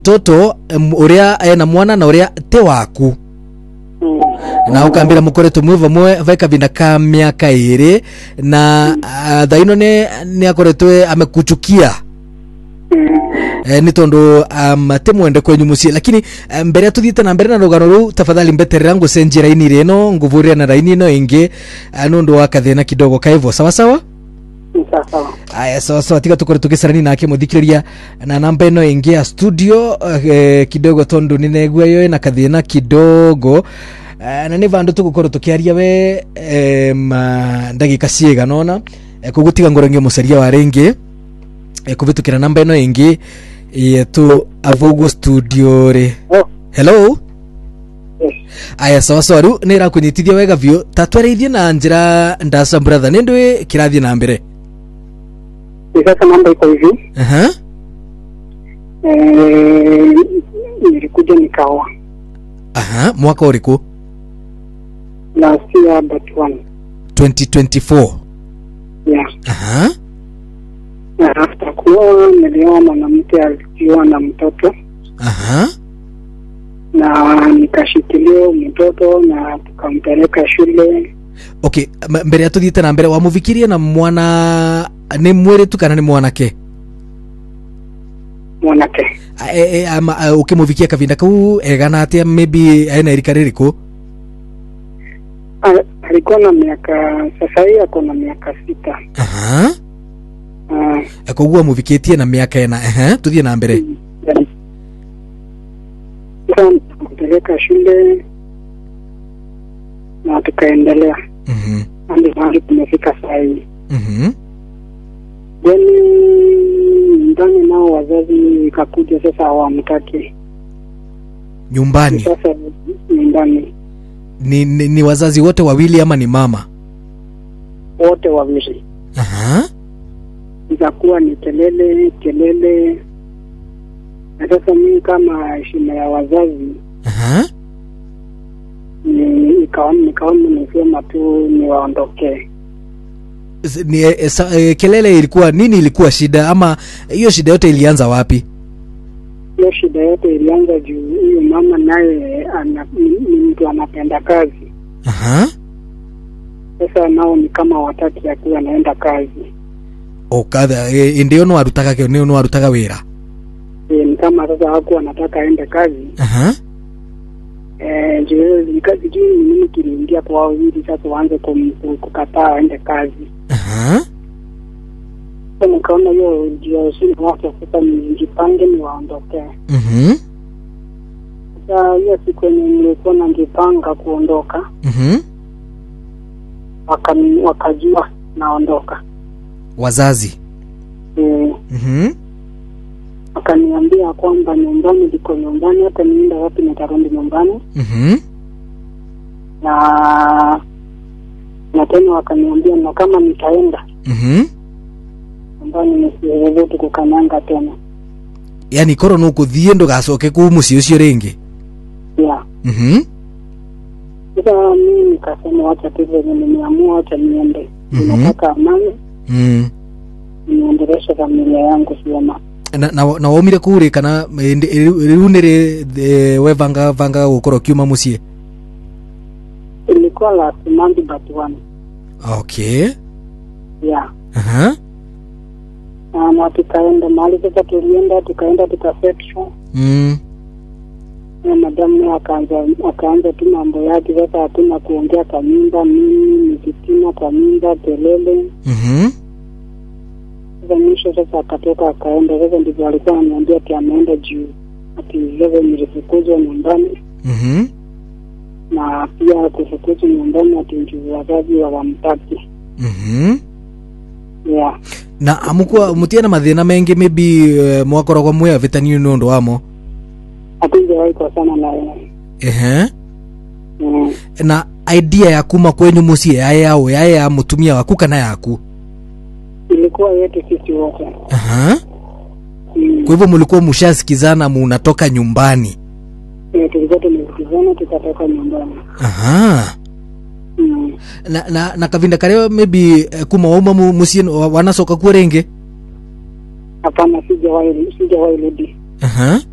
toto em, uria ena mwana na uria te waku Mm. na ukambira mukoretwo mwi vamwe vai kavinda ka miaka iri na uh, thaino ni ni akoretwe amekuchukia Mm. eh, ni tondu um, te mwende kwenyu mucii lakini eh, mbere ya tuthiite na mbere na rugano ruu tafadhali mbeterera ngucenjia raini rino nguvuria na raini ino ingi uh, nundu wa kathina kidogo kaivo sawa sawa Ni sawa. aya sawa sawa tiga tukore tugicarani nake muthikiriria na namba ino ingi ya studio eh, kidogo tondu ninegua yo na kathina kidogo eh, na ni vandu tugukorwo tukiaria we eh, ma ndagika ciigana ona eh, koguo tiga ngorangie mucaria wa ringi eh, kuvitukira namba ino ingi yetu avugu studio ri Oh, hello yes. aya sawa sawa riu nä irakunyitithia wega biå tatwareithie na njä ndaca brother nä ndå kä rathiä na mbere Ni sasa mambo iko hivi. Aha. Eh, nilikuja nikaoa Aha, mwaka å rä kå last year but one. 2024 Yeah. Aha. Na after kuoa nilioa mwanamke alioa na mtoto Aha. na nikashikilia mtoto na tukampeleka shule. okay m- mbere ya tå thiä na mbere wamå na mwana nä mwä rä tu kana nä mwanake Mwanake å kä må vikia kavinda kau egana atä a maybe ena rika rä rä kå A- alikuwa na miaka sasa hii ako na miaka sita. Aha. Ah, koguo amå vikä tie na mä aka ena tå thiä na mbere yani, Sasa tukampeleka shule na tukaendelea Mhm. hadi mahali tumefika saa hii. Mhm. Then nyumbani nao wazazi ikakuja sasa hawamtaki nyumbani sasa nyumbani ni, ni, ni wazazi wote wawili ama ni mama wote wawili, Aha. ikakuwa ni kelele kelele, na sasa mimi kama heshima ya wazazi Aha. ni ikaona nikaona nisema tu niwaondokee. S- ni, e, sa, e, kelele ilikuwa nini ilikuwa shida ama hiyo shida yote ilianza wapi Hiyo shida yote ilianza juu huyu mama naye ana- ni ni mtu anapenda kazi. Aha. Sasa nao ni kama wataki akiwa anaenda kazi okatha e, ndio no arutaga ke no arutaga wira e, ni kama sasa hakuwa anataka aende kazi Aha. Eh, ndio nika- sijui ni nini kiliingia kwao ili sasa waanze kum- ku- kukataa aende kazi. Aha. Sasa nikaona hiyo ndio shida wake, sasa nijipange niwaondokee. Mhm. Sasa hiyo siku yenye nilikuwa najipanga kuondoka, Mhm. wakani- wakajua naondoka wazazi Eh, Mhm. wakaniambia kwamba nyumbani liko nyumbani, hata nienda wapi nitarudi nyumbani, Mhm. na na tena wakaniambia na kama nitaenda Mhm. nyumbani nisiweze kukanyanga tena. yani koro no kuthie ndugacoke kuu muciĩ ũcio rĩngĩ Yeah. Mhm. Sasa mimi nikasema wacha tu venye nimeamua, wacha niende. Mhm. Ninataka amani, Mm. niendeleshe familia yangu vyema. na, na, na waumire kuu rĩ kana eh, ndi- rĩu rĩu nĩ rĩ eh, webanga banga gũkorwo kiuma muciĩ Ilikuwa last month but one. okay Yeah. Aha. Na, na tukaenda mahali sasa, tulienda tukaenda tukafetshwa Mm. na madamu naye akaanza akaanza tu mambo yake. Sasa hatuna kuongea kwa nyumba, mimi nikitima kwa nyumba, kelele. Mhm. Sasa mwisho sasa akatoka akaenda. Sasa ndivyo alikuwa ananiambia ati ameenda juu, ati sasa nilifukuzwa nyumbani Mhm. na pia kufukuzwa nyumbani ati ndio wazazi hawamtaki. Mhm. Yeah. na amukwa mutie na mathĩna mengĩ maybe eh, mwakoragwo mwĩ avĩtanio nĩ ũndũ wamo Hatujawahi kosana na yeye. ehe Mm. na idea ya kuma kwenyu muciĩ yaye yao yaye ya mutumia waku kana yaku Ilikuwa yetu sisi wote. Aha. Mm. kwa hivyo mlikuwa mshasikizana munatoka nyumbani Eh, Tulikuwa tumesikizana tukatoka nyumbani. Aha. Mm. na, na, na kavinda karĩa maybe eh, kuma wauma mu- muciĩ wa- wanacoka kuo rĩngĩ Hapana, sijawahi sijawahi rudi. Aha.